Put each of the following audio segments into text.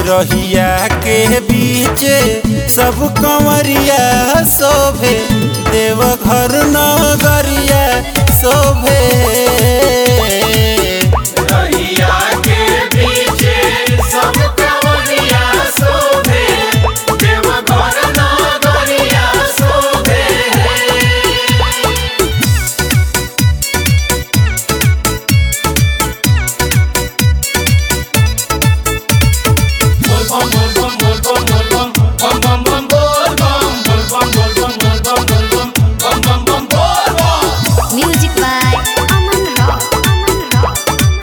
रहिया के बीच सब कंवरिया शोभे देव घर नगरिया शोभे रहिया के पीछे सब कंवरिया शोभे देवघर नगरिया शोभे बोल बम बोल बम बोल बम बोल बम बम बम बोल बम बोल बम बोल बम बोल बम बोल बम बम बम बोल बम Music by Aman Rock. Aman Rock.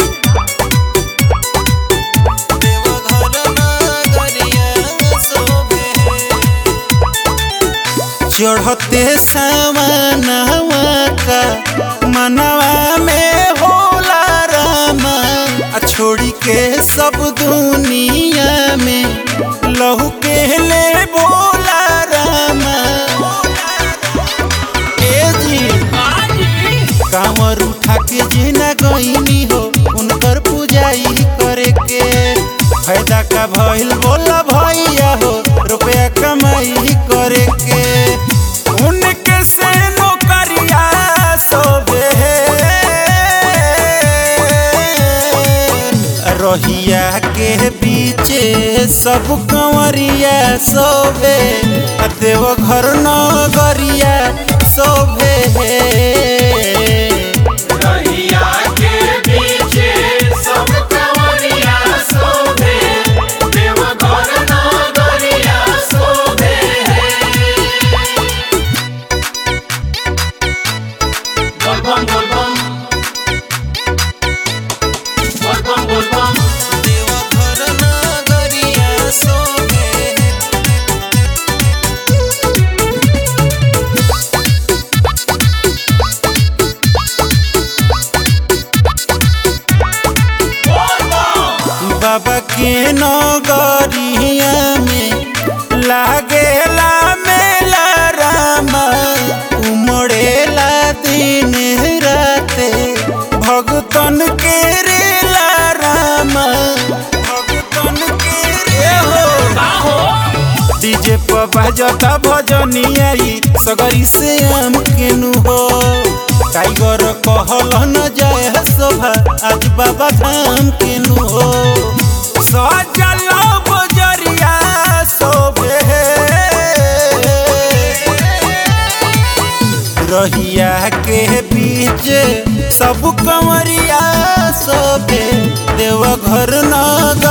चढ़ते सामनवा का मनवा में होला रामा आ छोड़ी के सब दुनिया में लहू के ले बोला रामा ए जी कांवर उठा के जेना गईनी हो उनकर पूजाई करे के फायदा का भइल बोला भैया हो रुपया कमाई करे के उनके से नौकरिया सोबे रहिया के पीछे सब कंवरिया सोबे आ देव घर नगरिया सोबे रहिया के पीछे सब कंवरिया शोभे देवघर नगरिया शोभे बोल बम बोल बम बोल बम बोल बम देवघर नगरिया सोबे बोल बम बाबा के नगरिया में लागेला मेला रामा उमड़ेला दिन राते भगतन के रेला रामा भगतन के रे हो डीजे पर बाजता भजनिया ई सगरी से आम केनु हो टाइगर कहल न जाए शोभा आज बाबा धाम केनु हो सजल बजरिया शोभे रहिया के बीच सब कंवरिया शोभे देव घर नगर